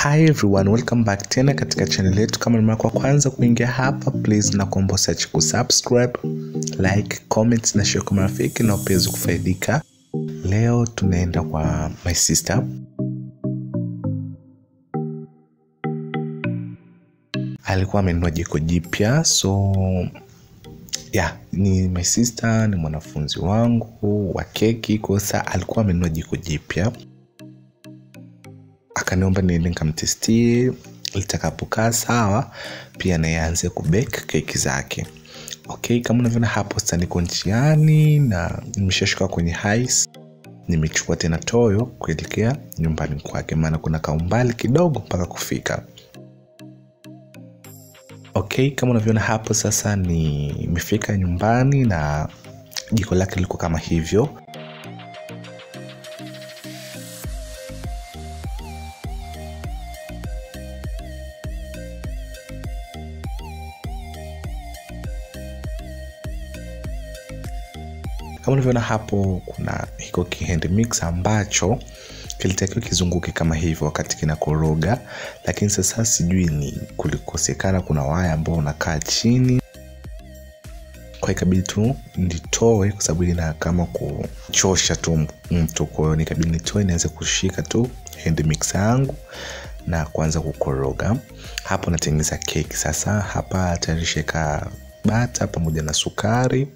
hi everyone welcome back tena katika channel yetu kama ni mara kwa kwanza kuingia hapa please na kuomba usiache kusubscribe like comment na share kwa marafiki na upezi kufaidika leo tunaenda kwa my sister alikuwa amenunua jiko jipya so yeah, ni my sister ni mwanafunzi wangu wa keki kosa alikuwa amenunua jiko jipya akaniomba niende nikamtestie litakapokaa sawa pia nayeanze kubek keki zake okay kama unavyoona hapo sasa niko njiani na nimeshashuka kwenye hais nimechukua tena toyo kuelekea nyumbani kwake maana kuna kaumbali kidogo mpaka kufika okay kama unavyoona hapo sasa nimefika nyumbani na jiko lake liko kama hivyo kama unavyoona hapo kuna hiko kihand mix ambacho kilitakiwa kizunguke kama hivyo wakati kinakoroga lakini sasa sijui ni kulikosekana kuna waya ambao unakaa chini kwa ikabidi tu nitoe kwa sababu ina kama kuchosha tu mtu kwahiyo nikabidi nitoe nianze kushika tu hand mix yangu na kuanza kukoroga hapo natengeneza keki sasa hapa tayari sheka bata pamoja na sukari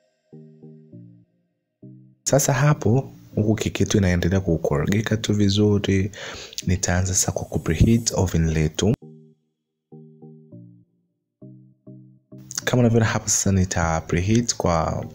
sasa hapo huku keki yetu inaendelea kukorogeka tu vizuri nitaanza sasa kwa kupreheat oven letu kama unavyoona hapo sasa nita preheat kwa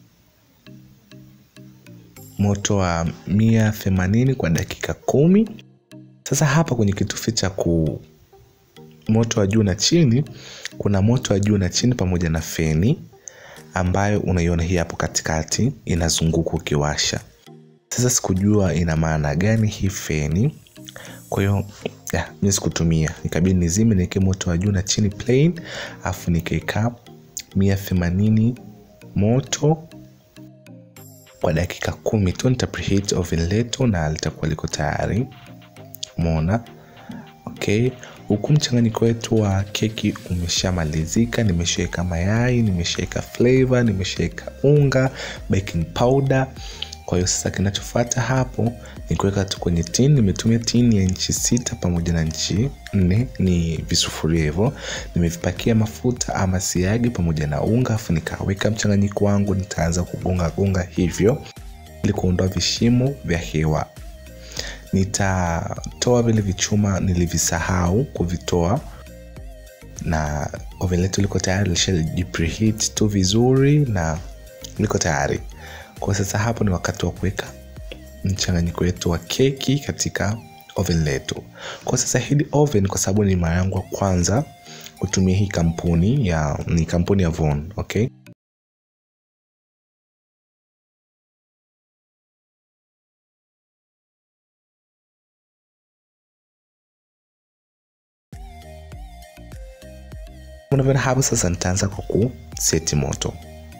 moto wa mia themanini kwa dakika kumi sasa hapa kwenye kitufe cha ku moto wa juu na chini kuna moto wa juu na chini pamoja na feni ambayo unaiona hii hapo katikati inazunguka ukiwasha sasa sikujua ina maana gani hii feni kwa hiyo mi sikutumia nikabidi nizime niweke moto wa juu na chini plain alafu nikaeka mia themanini moto kwa dakika kumi tu nitapreheat oven letu na litakuwa liko tayari mona okay huku mchanganyiko wetu wa keki umeshamalizika nimeshaweka mayai nimeshaweka flavor nimeshaweka unga baking powder kwa hiyo sasa kinachofata hapo ni kuweka tu kwenye tin nimetumia tin ya nchi sita pamoja na nchi nne ni visufuria hivyo nimevipakia mafuta ama siagi pamoja na unga afu nikaweka mchanganyiko wangu nitaanza kugonga gonga hivyo ili kuondoa vishimo vya hewa nitatoa vile vichuma nilivisahau kuvitoa na oven letu liko tayari lishajipreheat tu vizuri na liko tayari kwa sasa hapo ni wakati wa kuweka mchanganyiko wetu wa keki katika oven letu kwa sasa hili oven kwa sababu ni mara yangu ya kwanza kutumia hii kampuni ya ni kampuni ya von okay unavyoona hapo sasa nitaanza kwa kuseti moto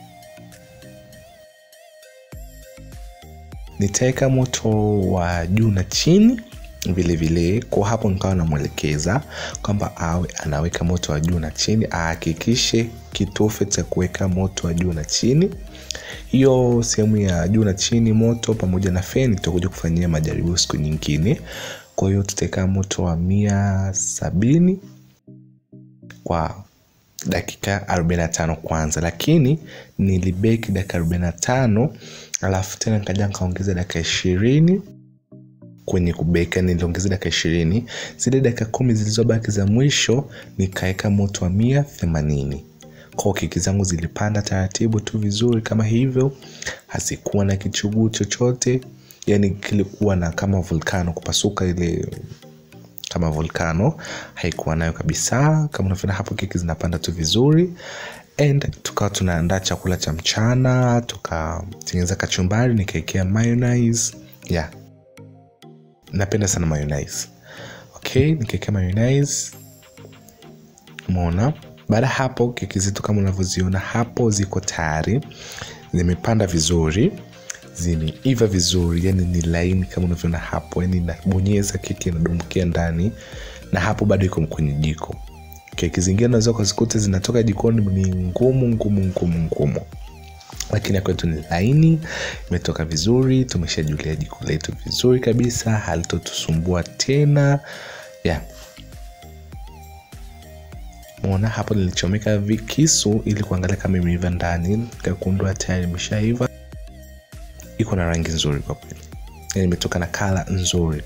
nitaweka moto wa juu na chini vile vile kwa hapo nikawa namwelekeza kwamba awe anaweka moto wa juu na chini ahakikishe kitufe cha kuweka moto wa juu na chini hiyo sehemu ya juu na chini moto pamoja na feni tutakuja kufanyia majaribio siku nyingine kwa hiyo tutaweka moto wa mia sabini kwa dakika 45 kwanza lakini nilibeki dakika 45 alafu tena nikaja nikaongeza dakika ishirini kwenye kubeka niliongeza dakika ishirini zile dakika kumi zilizobaki za mwisho nikaweka moto wa mia themanini kwao keki zangu zilipanda taratibu tu vizuri kama hivyo hazikuwa na kichuguu chochote yani kilikuwa na kama volkano kupasuka ile kama volkano haikuwa nayo kabisa kama unavyoona hapo keki zinapanda tu vizuri and tukawa tunaandaa chakula cha mchana tukatengeneza kachumbari nikaekea mayonnaise yeah napenda sana mayonnaise okay nikaekea mayonnaise umeona baada ya hapo keki zetu kama unavyoziona hapo ziko tayari zimepanda vizuri zimeiva vizuri yani ni laini kama unavyoona hapo yani nabonyeza keki inadumkia ndani na hapo bado iko kwenye jiko keki zingine unaweza ukazikuta zinatoka jikoni ni ngumu ngumu ngumu ngumu lakini ya kwetu ni laini imetoka vizuri tumeshajulia jiko letu vizuri kabisa halitotusumbua tena yeah mona hapo nilichomeka vikisu ili kuangalia kama imeiva ndani kakundua tayari imeshaiva iko na rangi nzuri kwa kweli yani imetoka na kala nzuri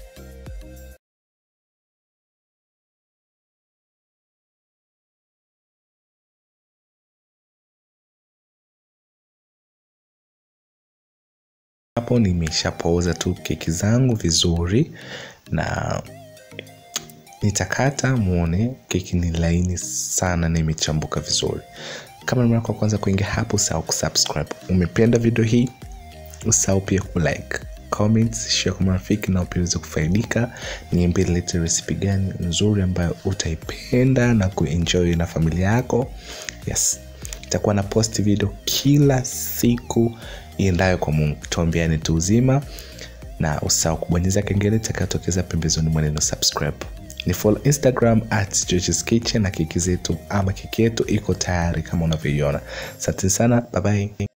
hapo nimeshapooza tu keki zangu vizuri na nitakata muone keki ni laini sana na imechambuka vizuri kama ni mara kwa kwanza kuingia hapo usahau kusubscribe umependa video hii usahau pia kulike comments share kwa marafiki nao pia uweze kufaidika niambie lete resipi gani nzuri ambayo utaipenda na kuenjoy na familia yako yes itakuwa na post video kila siku iendayo kwa mungu tuambiane tu uzima na usahau kubonyeza kengele itakayotokeza pembezoni mwa neno subscribe ni follow instagram at George's kitchen na keki zetu ama keki yetu iko tayari kama unavyoiona asante sana bye bye